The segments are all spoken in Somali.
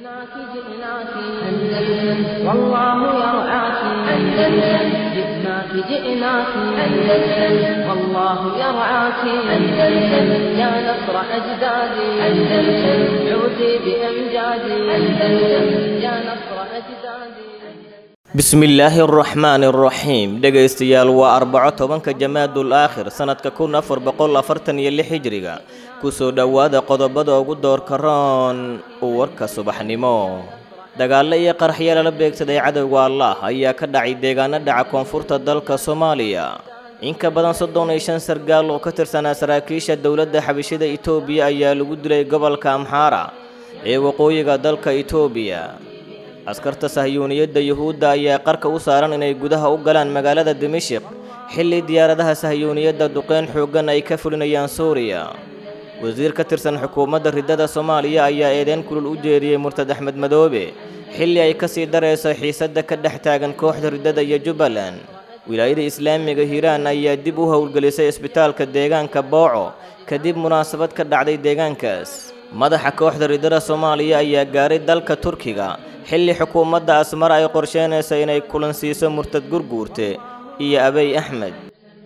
جئناك جئناك أندلس والله يرعاك أندلس جئناك جئناك أندلس والله يرعاك أندلس يا نصر أجدادي أندلس عودي بأمجادي أندلس يا نصر أجدادي bismillaahi araxmaani araxiim dhegaystayaal waa arbaco tobanka jamaadul aakhir sannadka kun afar boqol afartan iyo lix hijriga kusoo dhowaada qodobada ugu doorka roon warka subaxnimo dagaallo iyo qaraxyo lala beegsaday cadowga allah ayaa ka dhacay deegaano dhaca koonfurta dalka soomaaliya in ka badan soddon iyo shan sargaal oo ka tirsanaa saraakiisha dowladda xabashida itoobiya ayaa lagu dilay gobolka amxaara ee waqooyiga dalka itoobiya askarta sahyuuniyadda yuhuudda ayaa qarka u saaran inay gudaha u galaan magaalada dimashik xilli diyaaradaha sahyuuniyadda duqeyn xooggan ay ka fulinayaan suuriya wasiir ka tirsan xukuumadda riddada soomaaliya ayaa eedeyn kulul u jeediyey murtad axmed madoobe xilli ay ka sii darayso xiisadda ka dhex taagan kooxda riddada iyo jubbaland wilaayada islaamiga hiiraan ayaa dib u howlgelisay isbitaalka deegaanka booco kadib munaasabad ka dhacday deegaankaas madaxa kooxda riddada soomaaliya ayaa gaaray dalka turkiga xilli xukuumadda asmar ay qorsheynaysa inay kulan siiso murtad gurguurte iyo abey axmed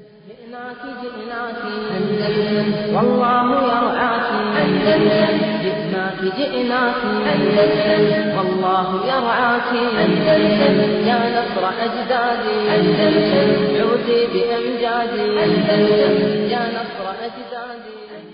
جئناك جئناك أندلس والله يرعاك أندلس جئناك جئناك أندلس والله يرعاك أندلس يا نصر أجدادي أندلس عودي بأمجادي أندلس يا نصر أجدادي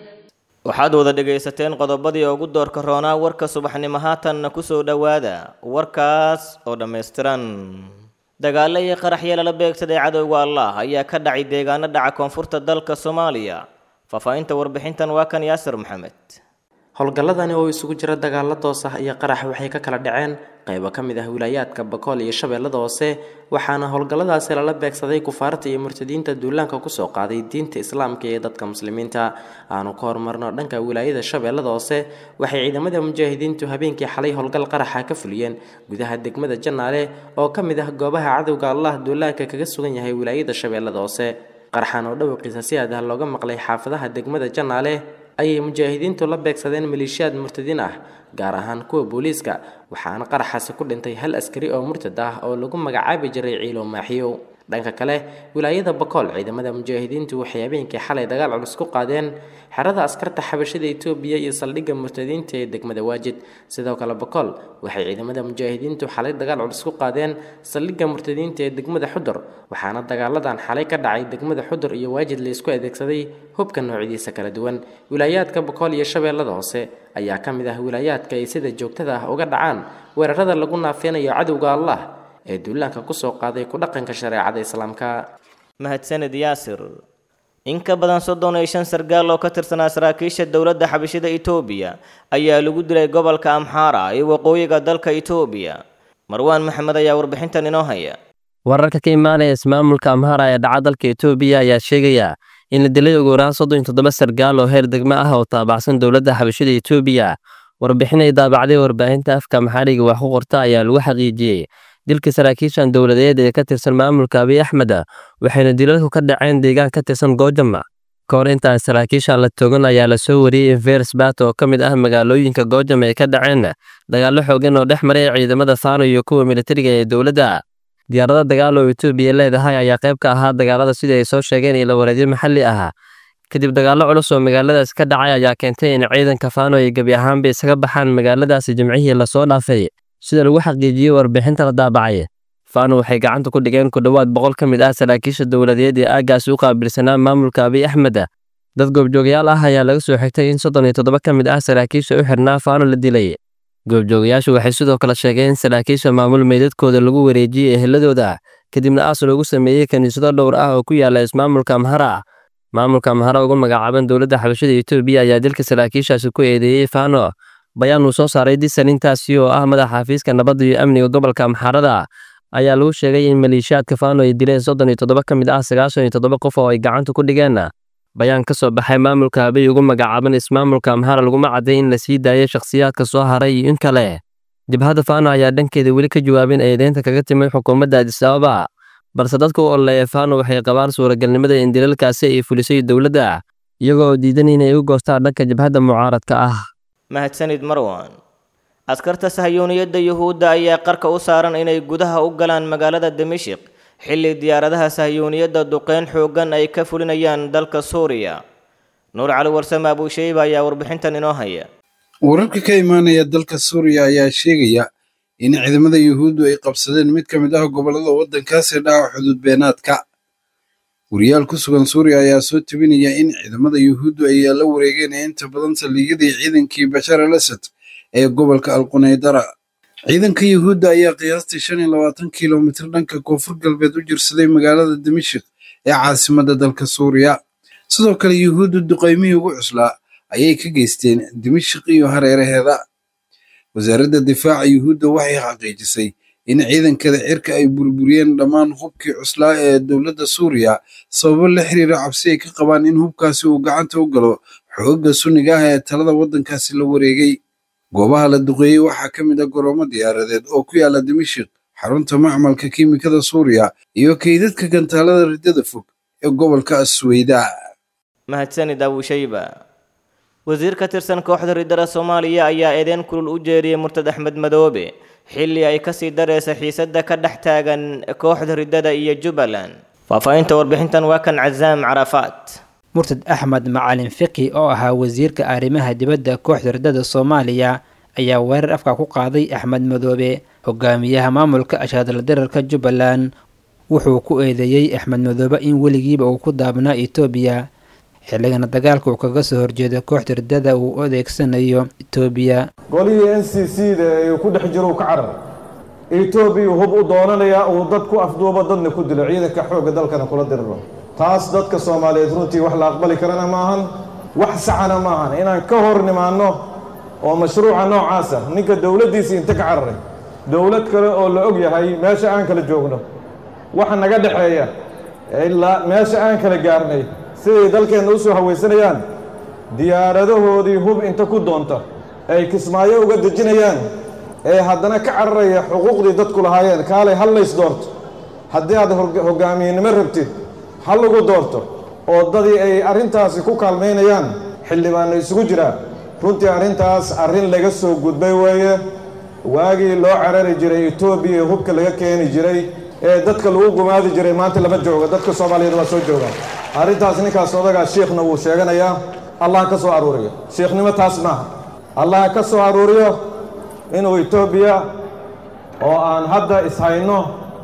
waxaad wada dhegaysateen qodobadii ugu doorka roonaa warka subaxnimo haatanna ku soo dhowaada warkaas oo dhammaystiran dagaallo iyo qaraxyo lala beegsaday cadowga allah ayaa ka dhacay deegaano dhaca koonfurta dalka soomaaliya faahfaahinta warbixintan waa kan yaasir maxamed howlgalladani oo isugu jira dagaalo toos ah iyo qarax waxay ka kala dhaceen qaybo ka mid ah wilaayaadka bakool iyo shabeellada hoose waxaana howlgalladaasi lala beegsaday kufaarta iyo murtadiinta duulaanka kusoo qaaday diinta islaamka iyo dadka muslimiinta aanu ka horumarno dhanka wilaayada shabeellada hoose waxay ciidamada mujaahidiintu habeenkii xalay howlgal qaraxa ka fuliyeen gudaha degmada janaale oo ka mid ah goobaha cadowga allah duulaanka kaga sugan yahay wilaayada shabeellada hoose qaraxan oo dhawaqiisa si aad ah looga maqlay xaafadaha degmada janaale ayay mujaahidiintu la beegsadeen maleeshiyaad murtadiin ah gaar ahaan kuwa booliiska waxaana qaraxaasi ku dhintay hal askari oo murtad ah oo lagu magacaabi jiray ciilo maaxiyow dhanka kale wilaayada bakool ciidamada mujaahidiintu waxay habeenkii xalay dagaal culus ku qaadeen xerada askarta xabashada itoobiya iyo saldhigga murtadiinta ee degmada waajid sidoo kale bakool waxay ciidamada mujaahidiintu xalay dagaal culus ku qaadeen saldhigga murtadiinta ee degmada xudur waxaana dagaaladan xalay ka dhacay degmada xudur iyo waajid laysku adeegsaday hubka noocyadiisa kala duwan wilaayaadka bakool iyo shabeellada hoose ayaa ka mid ah wilaayaadka ay sida joogtada ah uga dhacaan weerarada lagu naafeynayo cadowga allah ee duulaanka kusoo qaaday ku dhaqanka shareecada islaamka mahadsanid yaasir in ka badan soddon iyo shan sargaal oo ka tirsanaa saraakiisha dowladda xabashida itoobiya ayaa lagu dilay gobolka amxaara ee waqooyiga dalka itoobiya marwaan maxamed ayaa warbixintan inoo haya wararka ka imaanaya ismaamulka amhara ee dhaca dalka itoobiya ayaa sheegaya in la dilay ugu yaraan soddon iyo toddoba sargaal oo heer degmo ah oo taabacsan dowladda xabashida itoobiya warbixin ay daabacday warbaahinta afka maxariga wax ku qorta ayaa lagu xaqiijiyey dilka saraakiishan dowladeed ee ka tirsan maamulka abiy axmed waxayna dilalku ka dhaceen deegaan ka tirsan goojama ka hor intaan saraakiishan la togan ayaa lasoo wariyey in versbat oo ka mid ah magaalooyinka goojama ay ka dhaceen dagaallo xoogan oo dhex maray ciidamada faano iyo kuwa militariga ee dowladda diyaarada dagaal oo etoobiya leedahay ayaa qayb ka ahaa dagaalada sidii ay soo sheegeen ilo wareedyo maxalli ah kadib dagaallo culus oo magaaladaas ka dhacay ayaa keentay in ciidanka faano ay gebi ahaanba isaga baxaan magaaladaasi jimcihii lasoo dhaafay sida lagu xaqiijiyey warbixinta la daabacay faano waxay gacanta ku dhigeen ku dhowaad boqol ka mid ah saraakiisha dowladeed ee aaggaasi u qaabilsanaa maamulka abiy axmed dad goobjoogayaal ah ayaa laga soo xigtay in soddon iyo toddoba ka mid ah saraakiisha u xirnaa faano la dilay goobjoogayaashu waxay sidoo kale sheegeen in saraakiisha maamul meydadkooda lagu wareejiyey eheladooda kadibna aas loogu sameeyey kiniisado dhowr ah oo ku yaala ismaamulka amhara maamulka amhara ugu magacaaban dowladda xabashada etoobiya ayaa dilka saraakiishaasi ku eedeeyey faano bayaan uu soo saaray disan intaasi oo ah madaxa xafiiska nabadda iyo amniga gobolka amxaarada ayaa lagu sheegay in maleeshiyaadka faano ay dileen soddon iyo toddoba ka mid ah sagaashan iyo toddoba qof oo ay gacanta ku dhigeen bayaan ka soo baxay maamulka habay ugu magacaaban ismaamulka amhara laguma cadday in la sii daayay shakhsiyaadka soo haray iyo in kale jabhadda faano ayaa dhankeeda weli ka jawaabin eedeynta kaga timid xukuumadda adis ababa balse dadka u ololeeya faano waxay qabaan suuragalnimada in dilalkaasi ay fulisay dowladda iyagoo oo diidan inay u goostaan dhanka jabhadda mucaaradka ah mahadsanid marwan askarta sahayuuniyadda yuhuudda ayaa qarka u saaran inay gudaha u galaan magaalada dimashik xilli diyaaradaha sahayuuniyadda duqeyn xooggan ay ka fulinayaan dalka suuriya nuur cali warsame abuushayba ayaa warbixintan inoo haya wararka ka imaanaya dalka suuriya ayaa sheegaya in ciidamada yuhuuddu ay qabsadeen mid ka mid ah gobollada waddankaasi dhaca xuduud beenaadka wariyaal ku sugan suuriya ayaa soo tebinaya in ciidamada yuhuuddu ay la wareegeen inta badan saldhigyadii ciidankii bashar al asad ee gobolka alqunaydara ciidanka yuhuudda ayaa qiyaastii shan iyo labaatan kilomitir dhanka koonfur galbeed u jirsaday magaalada dimashik ee caasimadda dalka suuriya sidoo kale yuhuuddu duqaymihii ugu cuslaa ayay ka geysteen dimashik iyo hareeraheeda wasaaradda difaaca yuhuudda waxay xaqiijisay in ciidankada cirka ay burburiyeen dhammaan hubkii cuslaa ee dowladda suuriya sababo la xiriira cabsi ay ka qabaan in hubkaasi uu gacanta u galo xoogga sunniga ah ee talada waddankaasi la wareegay goobaha la duqeeyey waxaa ka mid ah goroomo diyaaradeed oo ku yaala dimashik xarunta macmalka kiimikada suuriya iyo kaydadka gantaalada riddada fog ee gobolka asweyda mahadsanid abuushayba wasiir ka tirsan kooxda riddada soomaaliya ayaa eedeyn kulul u jeediyey murtad axmed madoobe xilli ay kasii dareysa xiisadda ka dhex taagan kooxda riddada iyo jubbaland faahfaahinta warbixintan waa kan casaam carafaat murtad axmed macalin fiqi oo ahaa wasiirka arrimaha dibadda kooxda riddada soomaaliya ayaa weerar afka ku qaaday axmed madoobe hogaamiyaha maamulka ashaadala dararka jubbaland wuxuu ku eedeeyey axmed madoobe in weligiiba uu ku daabnaa etoobiya xilligana dagaalka uu kaga soo horjeedo kooxda riddada uu adeegsanayo etoobiya golihii n c c da ee ku dhex jiro uu ka carar etoobiya hub u doonanayaa uu dad ku afduubo dadna ku dilo ciidanka xoogga dalkana kula diriro taas dadka soomaaliyeed runtii wax la aqbali karana maahan wax saxana maahan inaan ka hor nimaanno oo mashruuca noocaasa ninka dowladdiisii inta ka cararay dowlad kale oo la og yahay meesha aan kala joogno waxa naga dhexeeya ilaa meesha aan kala gaarnay siday dalkeenna u soo hawaysanayaan diyaaradahoodii hub inta ku doonta ay kismaayo uga dejinayaan ee haddana ka cararaya xuquuqdii dadku lahaayeen kaalay hal lays doorto haddii aad hoggaamiyenimo rabtid ha lagu doorto oo dadii ay arrintaasi ku kaalmaynayaan xildhibaanna isugu jiraa runtii arrintaas arrin laga soo gudbay weeye waagii loo carari jiray etoobiya ee hubka laga keeni jiray ee dadka lagu gumaadi jiray maanta lama joogo dadka soomaaliyeed waa soo joogaan arrintaas ninkaas odagaa shiikhna wuu sheeganayaa allah ka soo aruuriyo shiikhnimo taas maaha allah ka soo aruuriyo inuu etoobiya oo aan hadda ishayno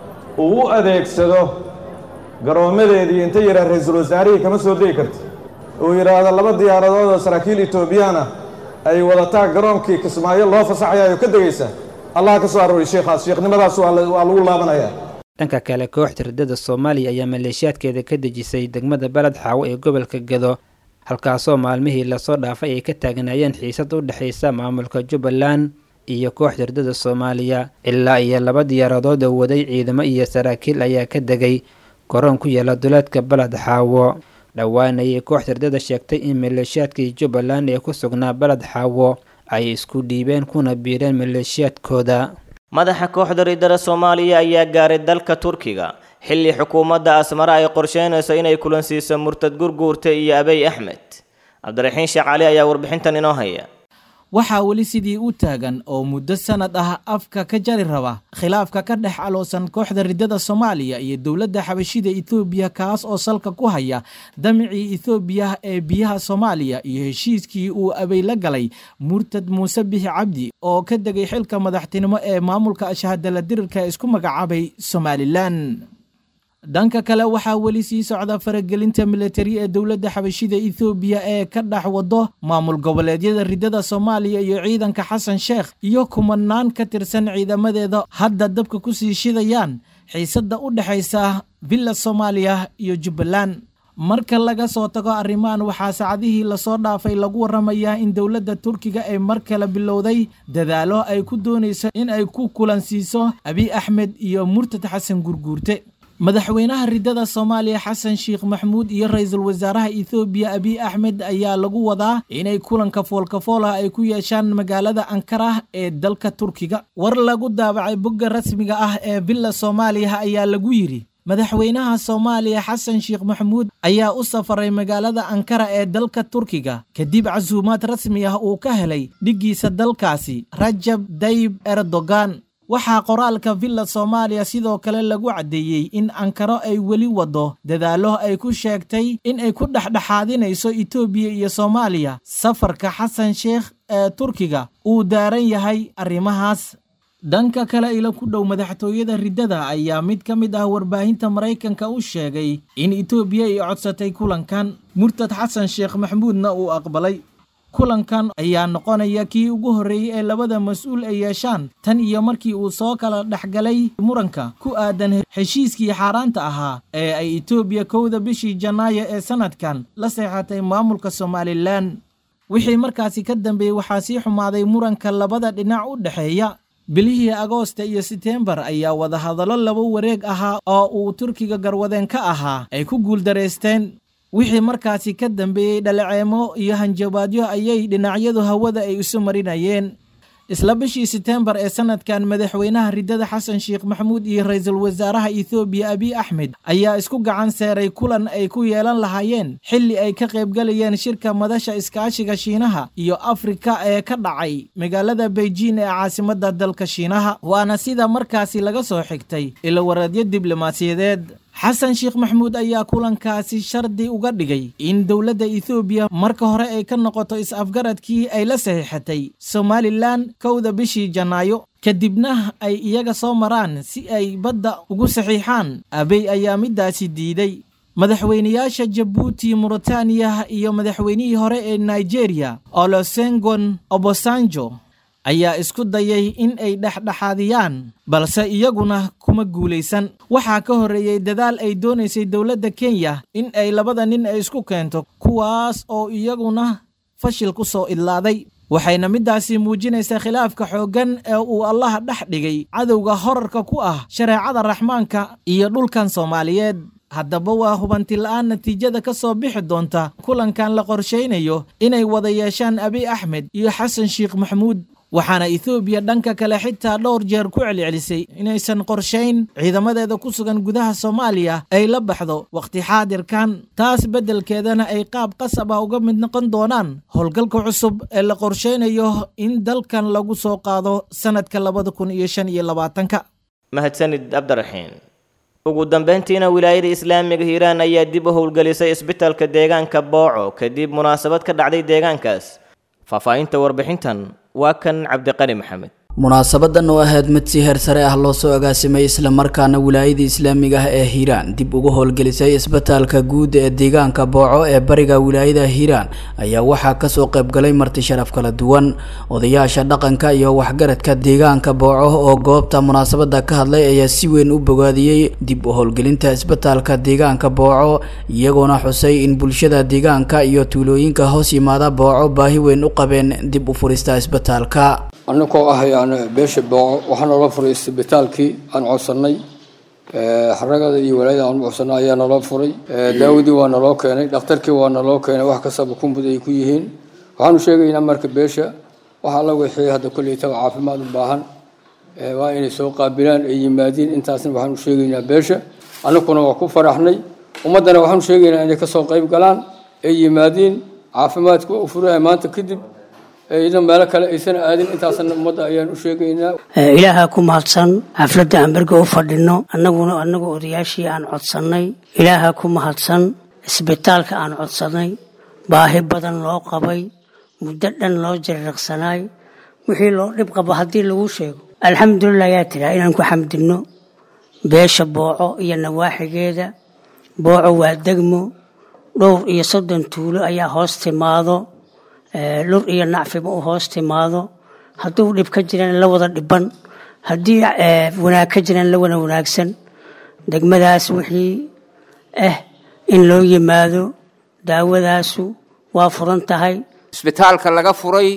uu u adeegsado garoommadeedii inta yidhaah ra-iisul wasaarihii kama soo degi karti uu yidhaahdo laba diyaaradood oo saraakiil etoobiyaana ay wadataa garoonkii kismaayo loo fasaxayaayo ka degaysa allah ka soo aruuriyo shiikhaas shiikhnimadaas waa lagu laabanayaa dhanka kale kooxda riddada soomaaliya ayaa maleeshiyaadkeeda ka dejisay degmada beled xaawo ee gobolka gedo halkaasoo maalmihii lasoo dhaafay ay ka taagnaayeen xiisad u dhexaysa maamulka jubbaland iyo kooxda riddada soomaaliya ilaa iyo laba diyaaradood oo waday ciidamo iyo saraakiil ayaa ka degay garoon ku yaala duleedka beled xaawo dhowaan ayay kooxda riddada sheegtay in maleeshiyaadkii jubbaland ee ku sugnaa beled xaawo ay isku dhiibeen kuna biireen maleeshiyaadkooda madaxa kooxda riddada soomaaliya ayaa gaaray dalka turkiga xilli xukuumadda asmare ay qorsheynayso inay kulansiiso murtad gurguurta iyo abey axmed cabdiraxiin sheekh cali ayaa warbixintan inoo haya waxaa weli sidii u taagan oo muddo sanad ah afka ka jari raba khilaafka ka dhex aloosan kooxda riddada soomaaliya iyo dowladda xabashida etoobiya kaas oo salka ku haya damicii etoobiya ee biyaha soomaaliya iyo heshiiskii uu abey la galay murtad muuse bixi cabdi oo ka degay xilka madaxtinimo ee maamulka ashahadala dirirka isku magacaabay somalilan dhanka kale waxaa weli sii socda faragelinta militari ee dowladda xabashida ethoobiya ee ka dhex wado maamul goboleedyada riddada soomaaliya iyo ciidanka xasan sheekh iyo kumanaan ka tirsan ciidamadeeda hadda dabka kusii shidayaan xiisadda u dhexaysa villa soomaaliya iyo jubbaland marka laga soo tago arrimahan waxaa saacadihii lasoo dhaafay lagu waramayaa in dowladda turkiga ay mar kale bilowday dadaalo ay ku doonayso in ay ku kulansiiso abiy axmed iyo murtad xasan gurguurte madaxweynaha riddada soomaaliya xasan sheekh maxmuud iyo ra-iisul wasaaraha ethoobiya abiy axmed ayaa lagu wadaa inay kulanka foolkafool ah ay ku yeeshaan magaalada ankara ee dalka turkiga war lagu daabacay bogga rasmiga ah ee villa soomaaliya ayaa lagu yidhi madaxweynaha soomaaliya xasan sheekh maxamuud ayaa u safaray magaalada ankara ee dalka turkiga kadib casuumaad rasmi ah uu ka helay dhiggiisa dalkaasi rajab dayib erdogan waxaa qoraalka villa soomaaliya sidoo kale lagu caddeeyey in ankaro ay weli waddo dadaallo ay ku sheegtay in ay ku dhexdhexaadinayso etoobiya iyo soomaaliya safarka xasan sheekh ee turkiga uu daaran yahay arrimahaas dhanka kale ila ku dhow madaxtooyada riddada ayaa mid ka mid ah warbaahinta maraykanka u sheegay in etoobiya ay codsatay kulankan murtad xasan sheekh maxamuudna uu aqbalay kulankan ayaa noqonaya kii ugu horreeyey ee labada mas-uul ay yeeshaan tan iyo markii uu soo kala dhexgalay muranka ku aadan heshiiskii xaaraanta ahaa ee ay etoobiya kowda bishii janaayo ee sannadkan la seexatay maamulka somalilan wixii markaasi ka dambeeyey waxaa sii xumaaday muranka labada dhinac u dhexeeya bilihii agoosta iyo seteembar ayaa wadahadallo laba wareeg ahaa oo uu turkiga garwadeen ka ahaa ay ku guuldaraysteen wixii markaasi ka dambeeyey dhaleeceemo iyo hanjabaadyo ayay dhinacyadu hawada ay isu marinayeen isla bishii seteembar ee sannadkan madaxweynaha riddada xasan sheekh maxamuud iyo ra-iisul wasaaraha ethoobiya abiy axmed ayaa isku gacan seeray kulan ay ku yeelan lahaayeen xilli ay ka qaybgalayeen shirka madasha iskaashiga shiinaha iyo afrika ee ka dhacay magaalada beijing ee caasimadda dalka shiinaha waana sida markaasi laga soo xigtay ilawareedyo diblomaasiyadeed xasan sheekh maxamuud ayaa kulankaasi shardi uga dhigay in dowladda ethoobiya marka hore ay ka noqoto is-afgaradkii ay la saxiixatay somalilan kowda bishii janaayo kadibna ay iyaga soo maraan si ay badda ugu saxiixaan abey ayaa middaasi diiday madaxweynayaasha jabuuti muritaaniya iyo madaxweynihii hore ee nigeria olosengon obosanjo ayaa isku dayay in ay dhexdhexaadiyaan balse iyaguna kuma guulaysan waxaa ka horreeyey dadaal ay doonaysay dowladda kenya in ay labada nin ay isku keento kuwaas oo iyaguna fashil ku soo idlaaday waxayna middaasi muujinaysaa khilaafka xooggan ee uu allaha dhex dhigay cadowga horarka ku ah shareecada raxmaanka iyo dhulkan soomaaliyeed haddaba waa hubanti la'aan natiijada ka soo bixi doonta kulankan la qorshaynayo inay wada yeeshaan abiy axmed iyo xasan sheekh maxamuud waxaana ethoobiya dhanka kale xitaa dhowr jeer ku celcelisay inaysan qorshayn ciidamadeeda ku sugan gudaha soomaaliya ay la baxdo wakhti xaadirkan taas beddelkeedana ay qaab qasab ah uga mid noqon doonaan howlgalka cusub ee la qorshaynayo in dalkan lagu soo qaado sannadka labada kun iyo shan iyo labaatanka mahadsanid cabdiraxiin ugu dambeyntiina wilaayada islaamiga hiiraan ayaa dib u howlgelisay isbitaalka deegaanka booco kadib munaasabad ka dhacday deegaankaas faahfaahinta warbixintan waa kan cabdiqani maxamed munaasabadan oo ahayd mid si heer sare ah loo soo agaasimay islamarkaana wilaayada islaamiga ah ee hiiraan dib ugu howlgelisay isbitaalka guud ee deegaanka booco ee bariga wilaayada hiiraan ayaa waxaa kasoo qaybgalay marti sharaf kala duwan odayaasha dhaqanka iyo waxgaradka deegaanka booco oo goobta munaasabada ka hadlay ayaa si weyn u bogaadiyey dib u howlgelinta isbitaalka deegaanka booco iyagoona xusay in bulshada deegaanka iyo tuulooyinka hoos yimaada booco baahi weyn u qabeen dib u furista isbitaalka annagoo ah yani beesha booco waxaa noola furay isbitaalkii aan codsannay xaragada iyo walaayada aan codsannay ayaa naloo furay daawadii waa naloo keenay dhakhtarkii waa naloo keenay wax kastaba kumbud ay ku yihiin waxaanu sheegaynaa marka beesha waxa la wixii hadda kolleytaba caafimaad u baahan waa inay soo qaabilaan ay yimaadiin intaasna waxaanu sheegaynaa beesha annaguna waa ku faraxnay ummaddana waxaanu sheegaynaa inay kasoo qayb galaan ay yimaadiin caafimaadku waa u furaya maanta kadib idan meelo kale aysan aadin intaasna ummadda ayaan u sheegaynaa ilaaha ku mahadsan xafladda aan berga u fadhino annaguna annagu odayaashii aan codsannay ilaaha ku mahadsan isbitaalka aan codsannay baahi badan loo qabay muddo dhan loo jarriqsanaay wixii loo dhib qabo haddii lagu sheego alxamdulilah ayaa tiraa inaan ku xamdinno beesha booco iyo nawaaxigeeda booco waa degmo dhowr iyo soddon tuulo ayaa hoos timaado lur iyo nacfiba u hoos timaado hadduu dhib ka jiraan la wada dhiban haddii wanaag ka jiraan la wada wanaagsan degmadaas wixii ah in loo yimaado daawadaasu waa furan tahay isbitaalka laga furay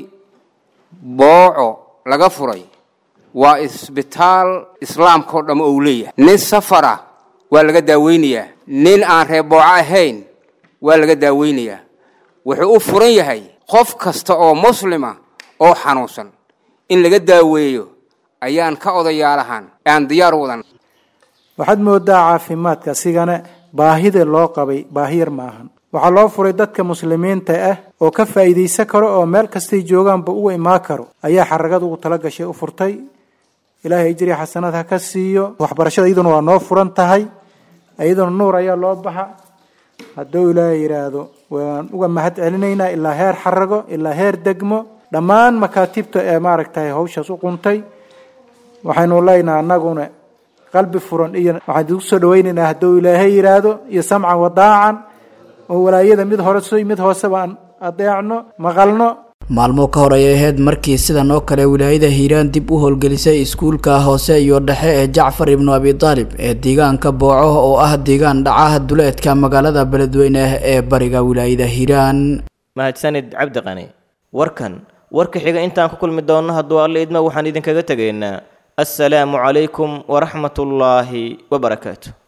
booco laga furay waa isbitaal islaamkao dham ou leeyahay nin safara waa laga daaweynayaa nin aan reer booco ahayn waa laga daaweynayaa wuxuu u furan yahay qof kasta oo muslima oo xanuunsan in laga daaweeyo ayaan ka odayaalahan aan diyaar wadan waxaad moodaa caafimaadka asigana baahida loo qabay baahi yar ma ahan waxaa loo furay dadka muslimiinta ah oo ka faa'iidaysan karo oo meel kastay joogaanba uga imaan karo ayaa xaragada ugu tala gashay u furtay ilaahay ajriya xasanaad ha ka siiyo waxbarashada iyaduna waa noo furan tahay iyaduna nuur ayaa loo baxa hadduu ilaahay yidhaahdo waan uga mahad celinaynaa ilaa heer xarago ilaa heer degmo dhammaan makaatibta ee maaragtay hawshaas u quntay waxaynu leynaha annaguna qalbi furan iyo waxaan idigu soo dhawaynaynaa hadduu ilaahay yidhaahdo iyo samcan wadaacan oo walaayada mid hore so mid hooseba aan adeecno maqalno maalmo ka hor ayay ahayd markii sidan oo kale wilaayada hiiraan dib u howlgelisay iskuulka hoose iyo dhexe ee jacfar ibnu abi taalib ee deegaanka booco oo ah deegaan dhacaha duleedka magaalada beledweyne ee bariga wilaayada hiiraan mahadsanid cabdi qani warkan warka xiga intaan ku kulmi doonno hadduu alle idma waxaan idinkaga tegaynaa assalaamu calaykum waraxmatullaahi wabarakaatu